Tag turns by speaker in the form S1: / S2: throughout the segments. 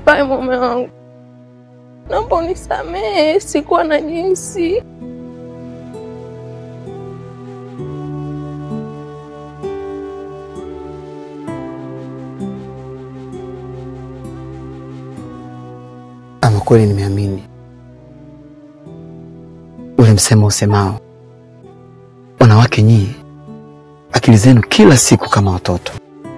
S1: mbaya mume wangu, naomba unisamehe, sikuwa na jinsi.
S2: Ama kweli nimeamini ule msemo usemao, wanawake nyie, akili zenu kila siku kama watoto.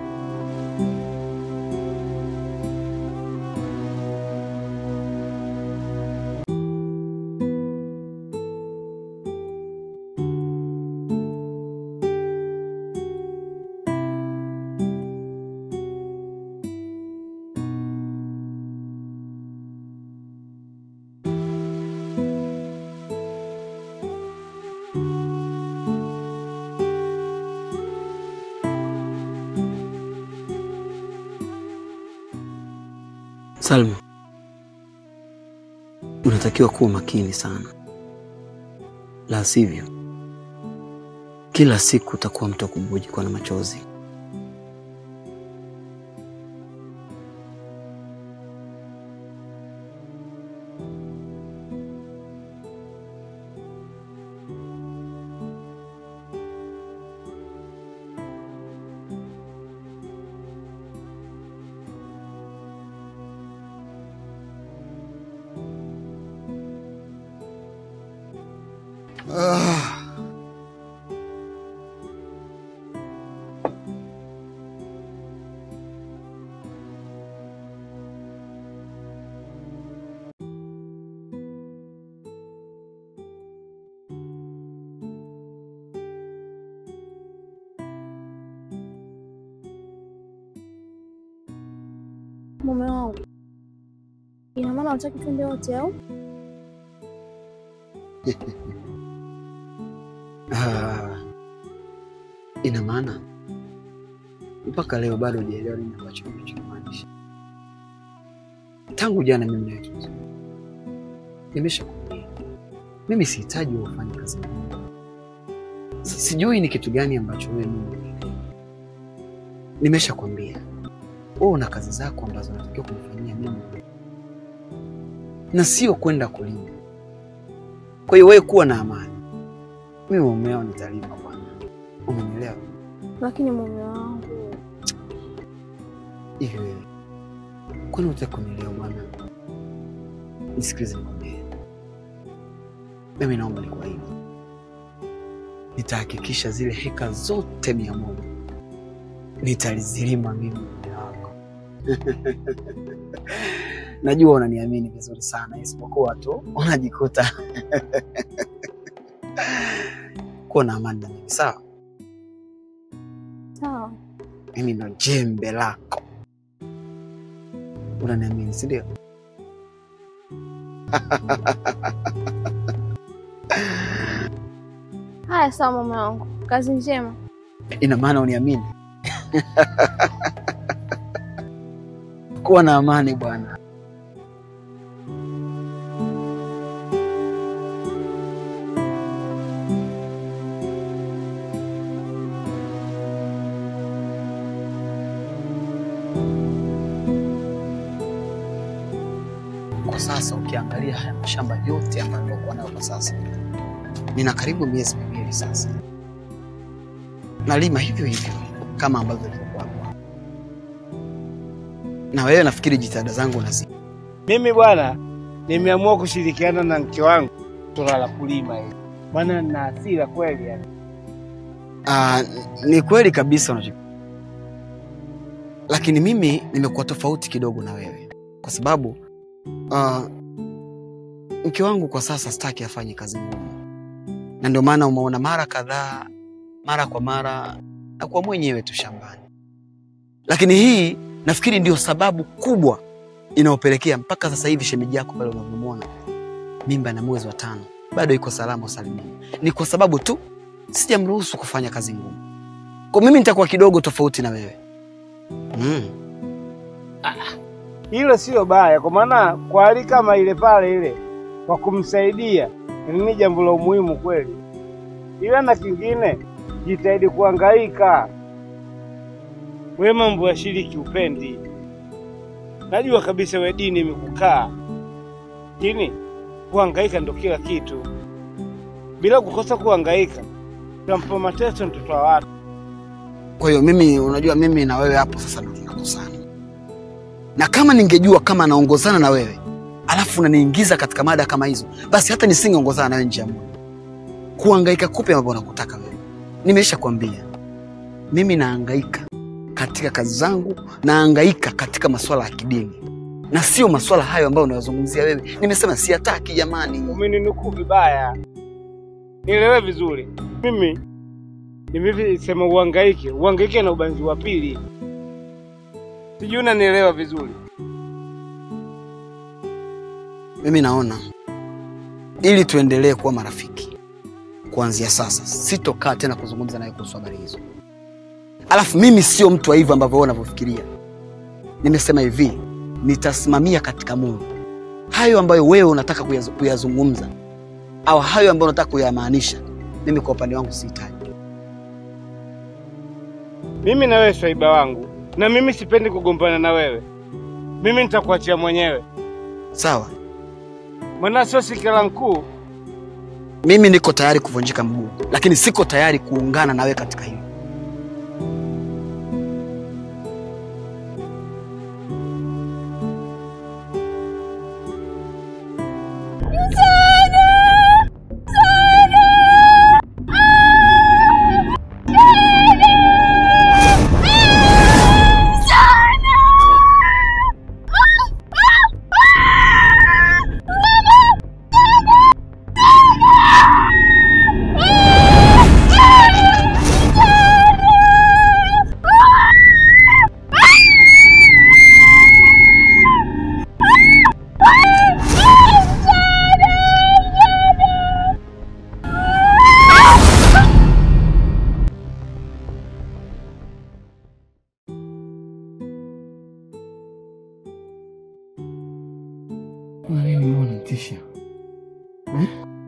S2: Salma, unatakiwa kuwa makini sana, la sivyo kila siku utakuwa mtu wa kububujikwa na machozi.
S3: Mume wangu, ina maana unataka twende wote au?
S2: Ah, ina maana mpaka leo bado hujaelewa nini ambacho nimechokimaanisha. Tangu jana mimi nawe tunazungumza, nimeshakwambia mimi sihitaji wewe ufanye kazi ngumu. Si- Sijui ni kitu gani ambacho wewe mimi unielewi. Nimeshakwambia wewe una kazi zako ambazo unatakiwa kunifanyia mimi na sio kwenda kulima. Kwa hiyo wewe kuwa na amani, mimi mumeo nitalima bwana, umenielewa?
S3: Lakini mume wangu,
S2: Hivi wewe kwani hutaki kunielewa bwana? Nisikilize nikwambie, mimi naomba nikuahidi, nitahakikisha zile heka zote mia moja nitalizilima mimi mume wako. Najua unaniamini vizuri sana, isipokuwa tu unajikuta kuwa na amani na mimi, sawa?
S3: sawa.
S2: Mimi ndo jembe lako, unaniamini si ndio?
S3: Haya, sawa mume wangu, kazi njema.
S2: Ina maana uniamini? Kuwa na amani bwana. Kwa sasa ukiangalia haya mashamba yote ambayo nilikuwa nayo kwa sasa, nina karibu miezi miwili sasa nalima hivyo hivyo kama ambavyo ilivyokuwa hapo. Na wewe nafikiri jitihada zangu nazi
S4: Mimi bwana, nimeamua kushirikiana na mke wangu swala la kulima hili, maana nina hasira kweli yani.
S2: Ah, ni kweli kabisa unacho, lakini mimi nimekuwa tofauti kidogo na wewe kwa sababu ah, mke wangu kwa sasa sitaki afanye kazi ngumu, na ndio maana umeona mara kadhaa, mara kwa mara nakuwa mwenyewe tu shambani, lakini hii nafikiri ndio sababu kubwa inayopelekea mpaka sasa hivi shemeji yako pale unavyomwona mimba na mwezi wa tano bado iko salama usalimini, ni kwa sababu tu sijamruhusu kufanya kazi ngumu. Kwa mimi nitakuwa kidogo tofauti na wewe mm.
S4: Hilo sio baya, kwa maana kwa hali kama ile pale ile kwa kumsaidia ni jambo la umuhimu kweli, ila na kingine, jitahidi kuhangaika. We mambo ya shiriki upendi, najua kabisa we dini imekukaa, lakini kuhangaika ndo kila kitu. Bila kukosa kuhangaika, tunampa mateso mtoto wa watu.
S2: Kwa hiyo mimi, unajua mimi na wewe hapo sasa ndo tunakosana, na kama ningejua kama naongozana na wewe alafu unaniingiza katika mada kama hizo, basi hata nisingeongozana nawe njia moja. Kuhangaika kupi ambapo unakutaka wewe? Nimesha kwambia mimi nahangaika katika kazi zangu, nahangaika katika masuala ya kidini na sio masuala hayo ambayo unayozungumzia wewe. Nimesema siyataki jamani.
S4: Umeninukuu vibaya, nielewe vizuri. Mimi nimevisema uhangaike, uhangaike na ubanzi wa pili, sijui unanielewa vizuri.
S2: Mimi naona ili tuendelee kuwa marafiki, kuanzia sasa sitokaa tena kuzungumza naye kuhusu habari hizo. Alafu mimi sio mtu wa hivyo ambavyo wewe unavyofikiria. Nimesema hivi, nitasimamia katika Mungu hayo ambayo wewe unataka kuyaz- kuyazungumza au hayo ambayo unataka kuyamaanisha. Mimi kwa upande wangu sihitaji.
S4: Mimi na wewe swaiba wangu, na mimi sipendi kugombana na wewe. Mimi nitakuachia mwenyewe,
S2: Sawa,
S4: maana sio sikila mkuu.
S2: mimi niko tayari kuvunjika mguu, lakini siko tayari kuungana na wewe katika hilo.
S5: Kuna nini mbona unanitisha? Eh?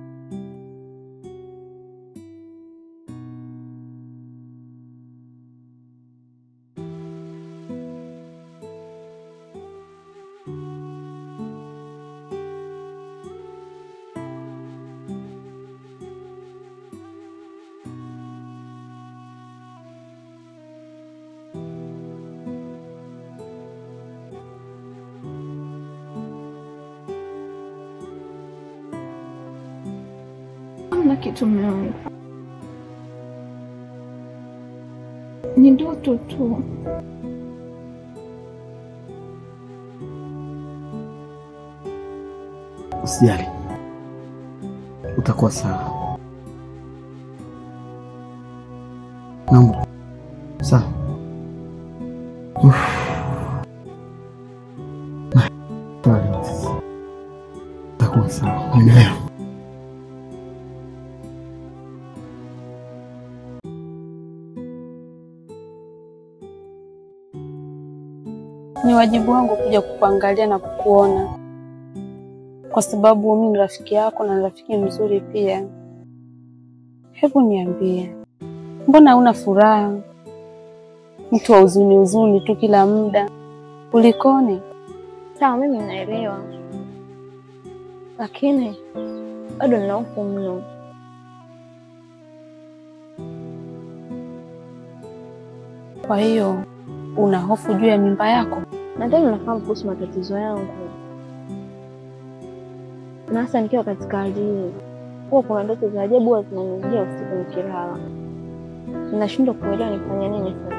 S3: Hamna kitu mume wangu, ni ndoto tu.
S5: Usijali, utakuwa sawa. Naomba sawa. Uff. Na- pole sasa. Utakuwa sawa, endelea.
S1: Ni wajibu wangu kuja kukuangalia na kukuona, kwa sababu mimi ni rafiki yako na ni rafiki mzuri pia. Hebu niambie, mbona huna furaha? Mtu wa huzuni huzuni tu kila muda, kulikoni?
S3: Sawa, mimi naelewa, lakini bado nina hofu mno.
S1: Kwa hiyo una hofu juu ya mimba yako?
S3: Nadhani unafahamu kuhusu matatizo yangu, na hasa nikiwa katika hali hii, huwa kuna ndoto za ajabu huwa zinanijia usiku nikilala. Ninashindwa kuelewa nifanye nini sasa.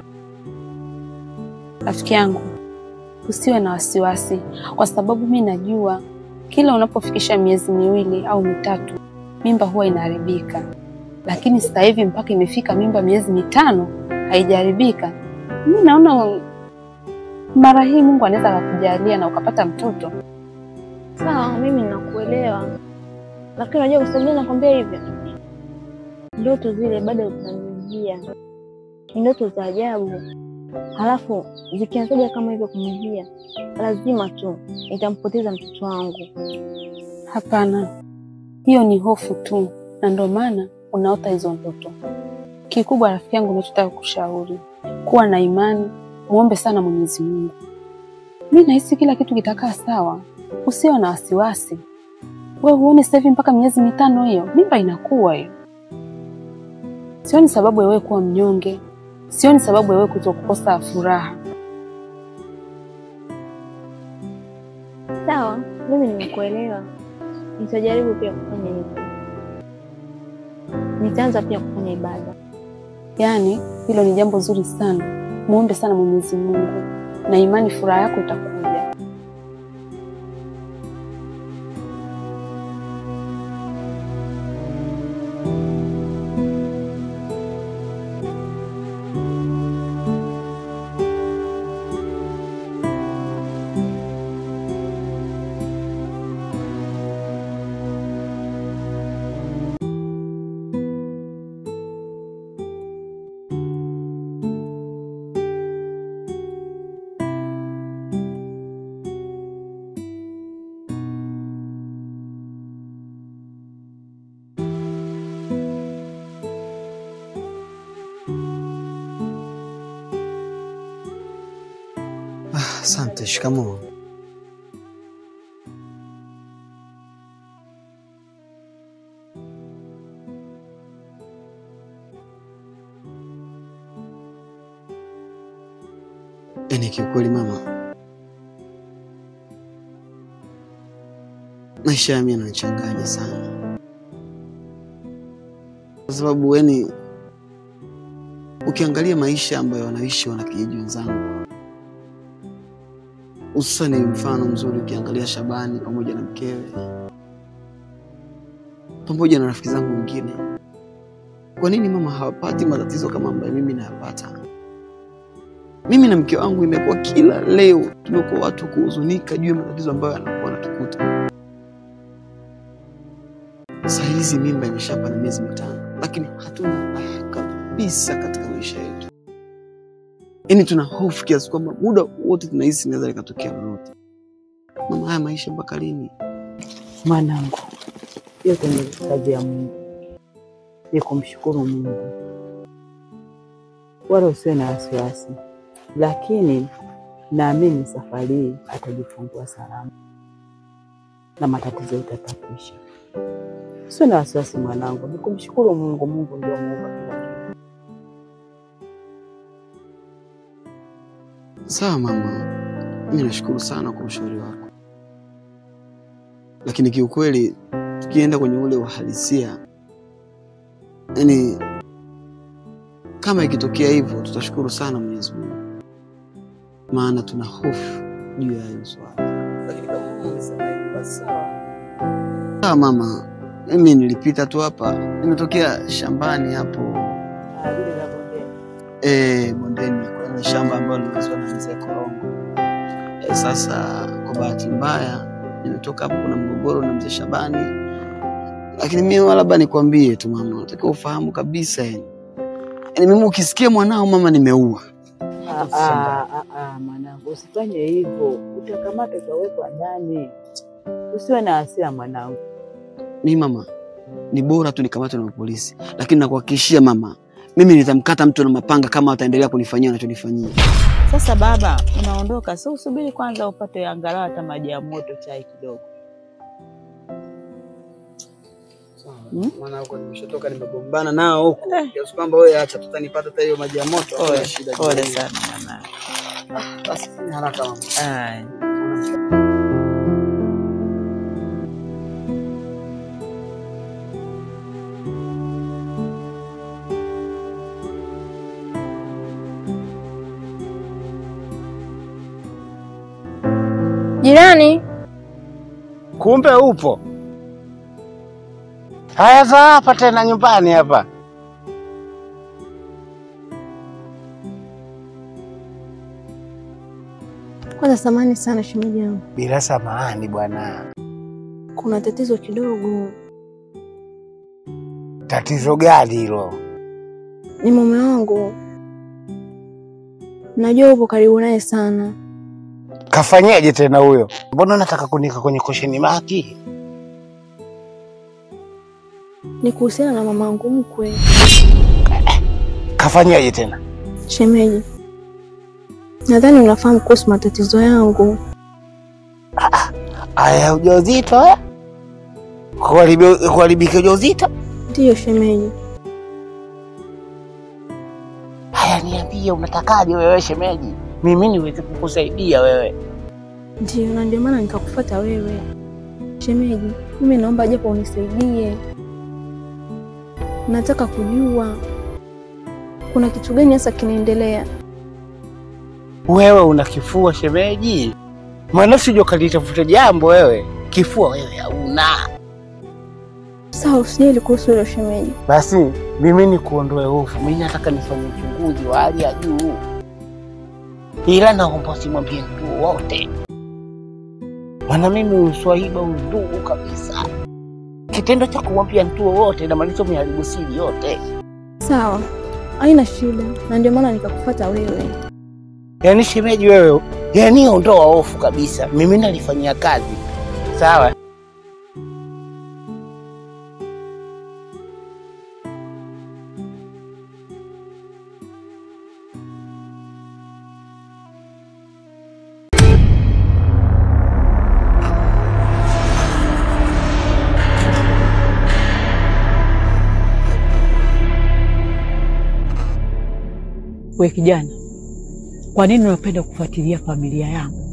S1: Rafiki yangu, usiwe na wasiwasi, kwa sababu mi najua kila unapofikisha miezi miwili au mitatu mimba huwa inaharibika, lakini sasa hivi mpaka imefika mimba miezi mitano haijaharibika. Mi naona mara hii Mungu anaweza akakujalia na ukapata mtoto.
S3: Sawa, mimi nakuelewa, lakini unajua kwa sababu gani nakwambia hivyo? Ndoto zile bado zinanijia, ni ndoto za ajabu, halafu zikianzaja kama hivyo kunijia, lazima tu nitampoteza mtoto wangu.
S1: Hapana, hiyo ni hofu tu, na ndio maana unaota hizo ndoto. Kikubwa rafiki yangu, nachotaka kushauri, kuwa na imani, muombe sana Mwenyezi Mungu. mi nahisi kila kitu kitakaa sawa, usiwe na wasiwasi. We huoni sasa hivi mpaka miezi mitano hiyo mimba inakuwa hiyo. Sioni sababu ya wewe kuwa mnyonge, sioni sababu ya wewe kuto kukosa furaha.
S3: Sawa, mimi nimekuelewa. Nitajaribu pia kufanya hivyo. Nitaanza pia kufanya ibada.
S1: Yaani hilo ni jambo zuri sana, muombe sana Mwenyezi Mungu na imani furaha yako itakuja.
S2: Asante. Shikamoo. Yaani kiukweli mama, maisha yami yananichanganya sana, kwa sababu yani ukiangalia maisha ambayo wanaishi wanakijiji wenzangu hususani mfano mzuri ukiangalia Shabani pamoja na mkewe pamoja na rafiki zangu wengine, kwa nini mama hawapati matatizo kama ambayo mimi nayapata? Mimi na mke wangu imekuwa kila leo tumekuwa watu kuhuzunika juu ya matatizo ambayo yanakuwa natukuta. Saa hizi mimba imeshapa na miezi mitano, lakini hatuna raha kabisa katika maisha yetu. Yaani tuna hofu kiasi kwamba muda wote tunahisi inaweza likatokea lolote. Mama, haya maisha mpaka lini?
S6: Mwanangu, yote ni kazi ya Mungu, ni kumshukuru Mungu, wala usiwe na wasiwasi, lakini naamini safari hii atajifungua salama na matatizo itatakwisha. Usiwe na wasiwasi mwanangu, ni kumshukuru Mungu. Mungu ndio muumba kila kitu.
S2: Sawa mama, mimi nashukuru sana kwa ushauri wako, lakini kiukweli tukienda kwenye ule uhalisia, yaani kama ikitokea hivyo tutashukuru sana Mwenyezi Mungu, maana tuna hofu juu ya hilo swala. Lakini kama mama amesema hivyo, basi sawa. Sawa mama, mimi nilipita tu hapa, nimetokea shambani hapo
S6: Ah, lile la bondeni.
S2: eh, bondeni kwa ile shamba ambalo limeuzwa na mzee Korongo. Eh, sasa kwa bahati mbaya nimetoka hapo, kuna mgogoro na mzee Shabani, lakini mimi labda nikwambie tu mama, nataka ufahamu kabisa yani, yani mimi ukisikia mwanao mama nimeua,
S6: Ah, ah, ah, ah, mwanangu, usifanye hivyo, utakamatwa utawekwa ndani. Usiwe na hasira mwanangu.
S2: mimi mama, ni bora tu nikamatwe na polisi, lakini nakuhakikishia mama, mimi nitamkata mtu na mapanga kama ataendelea kunifanyia anachonifanyia.
S6: Sasa baba, unaondoka, si usubiri kwanza upate angalau hata maji ya moto, chai kidogo. Hmm?
S2: Maana huko nimeshatoka nimegombana nao huko, kiasi kwamba wewe acha tutanipata hata hiyo maji ya moto.
S6: Pole,
S2: hakuna shida.
S6: pole sana mwanangu.
S2: Basi fanya haraka mama.
S6: Aya.
S3: Jirani,
S4: Kumbe upo. Haya, za hapa tena nyumbani hapa.
S3: kwanza samani sana shemeji yangu,
S4: Bila samahani bwana.
S3: kuna tatizo kidogo.
S4: Tatizo gani hilo?
S3: Ni mume wangu, najua upo karibu naye sana.
S4: Kafanyaje tena huyo? Mbona unataka kunika kwenye kosheni maki?
S3: Ni kuhusiana na mamangu mkwe.
S4: Kafanyaje tena?
S3: Shemeji, Nadhani unafahamu kuhusu matatizo yangu.
S7: Aya, ujauzito eh? Kuharibi- Kuharibika ujauzito?
S3: Ndiyo shemeji.
S7: Haya, niambie unatakaje wewe shemeji, mimi niweze kukusaidia wewe.
S3: Ndiyo, na ndio maana nikakufuata wewe. Shemeji, mimi naomba japo unisaidie. Nataka kujua kuna kitu gani hasa kinaendelea.
S7: Wewe una kifua shemeji? Maana usije ukalitafuta jambo wewe, kifua wewe hauna.
S3: Sawa, usijali kuhusu hilo shemeji.
S7: Basi mimi nikuondoe hofu, mimi nataka nifanye uchunguzi wa hali ya juu, ila naomba usimwambie mtu wote, maana mimi uswahiba undugu kabisa. Kitendo cha kumwambia mtu wowote inamaanisha umeharibu siri yote.
S3: Sawa, haina shida, na ndio maana nikakufuata wewe.
S7: Yaani shemeji wewe, yaani ondoa hofu kabisa, mimi nalifanyia kazi. Sawa.
S8: We kijana, kwa nini unapenda kufuatilia familia yangu?